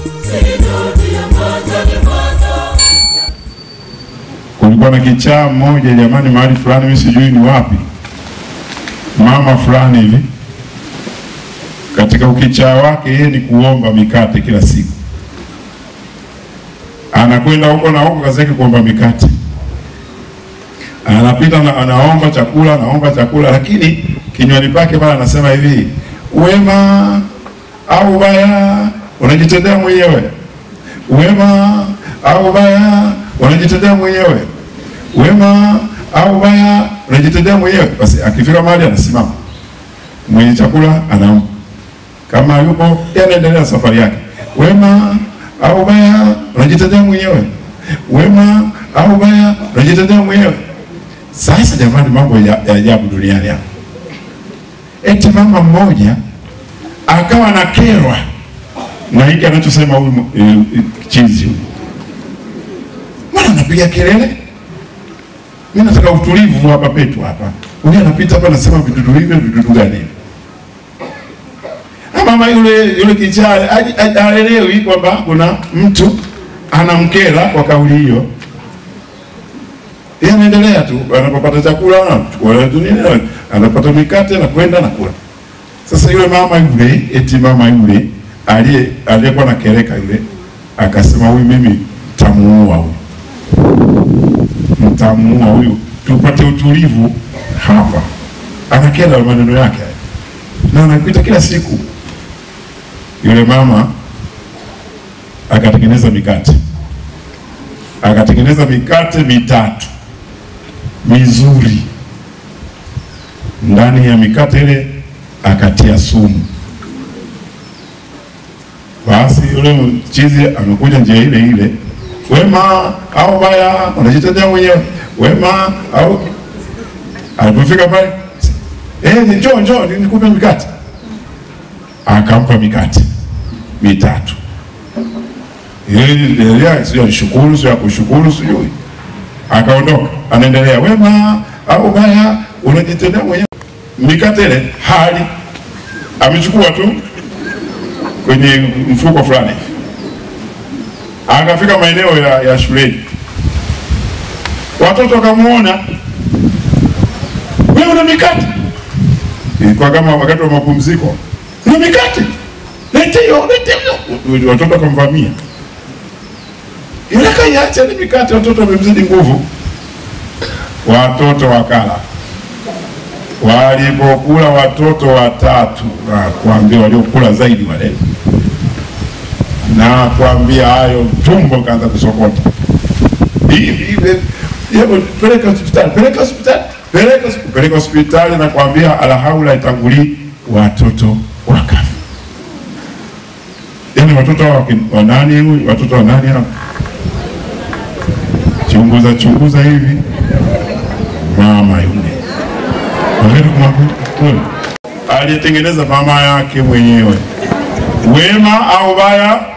Kulikuwa na kichaa mmoja jamani, mahali fulani, mimi sijui ni wapi, mama fulani hivi, katika ukichaa wake yeye ni kuomba mikate kila siku, anakwenda huko na huko, kazi yake kuomba mikate, anapita na anaomba chakula, anaomba chakula, lakini kinywani pake pale anasema hivi, wema au ubaya unajitendea mwenyewe, wema au ubaya unajitendea mwenyewe, wema au ubaya unajitendea mwenyewe. Basi akifika mahali anasimama, mwenye chakula anampa, kama yupo yeye anaendelea na safari yake. Wema au ubaya unajitendea mwenyewe, wema au ubaya unajitendea mwenyewe. Sasa jamani, mambo ya ya ajabu duniani hapa. Eti mama mmoja akawa na kerwa na hiki anachosema huyu eh, chizi huyu Mbona anapiga kelele? Mimi nataka utulivu hapa petu hapa. Huyu anapita hapa anasema vidudu hivyo vidudu gani hivi? Na mama yule yule kichaa haji- haji- haelewi kwamba kuna mtu anamkera kwa kauli hiyo. Yeye anaendelea tu, anapopata chakula anachukua tu nini, anapata mikate na kwenda na kula. Sasa yule mama yule, eti mama yule aliye aliyekuwa na kereka yule akasema, huyu mimi tamuua huyu mtamuua huyu, tupate utulivu hapa. Anakera maneno yake haya. na anapita kila siku. Yule mama akatengeneza mikate, akatengeneza mikate mitatu mizuri. Ndani ya mikate ile akatia sumu. Basi yule mchizi amekuja njia ile ile wema au baya unajitetea mwenyewe, wema au. Alipofika pale, eh, njoo njoo nikupe mikate, akampa mikate mitatu. Yeye sio alishukuru, sio akushukuru, sijui. Akaondoka, anaendelea, wema au baya unajitetea mwenyewe. Mikate ile hali amechukua tu kwenye mfuko fulani akafika maeneo ya, ya shuleni, watoto wakamwona, wewe una mikate. Ilikuwa kama wakati wa mapumziko, una mikate, lete hiyo, lete hiyo. Watoto wakamvamia, yule kaiacha ni mikate, watoto wamemzidi nguvu. Watoto wakala, walipokula watoto watatu, na kuambia waliokula zaidi wale na kuambia hayo, tumbo kaanza kusokota hivi hivi, hebu peleka hospitali, peleka hospitali, peleka hosp- peleka hospitali, na kuambia alhaula itangulii, watoto wakafa. Yani watoto hawa waki- wa nani huyu, watoto wa nani hao? Chunguza chunguza hivi, mama yule Wakati kumwambia, wewe, aliyetengeneza mama yake mwenyewe wema au baya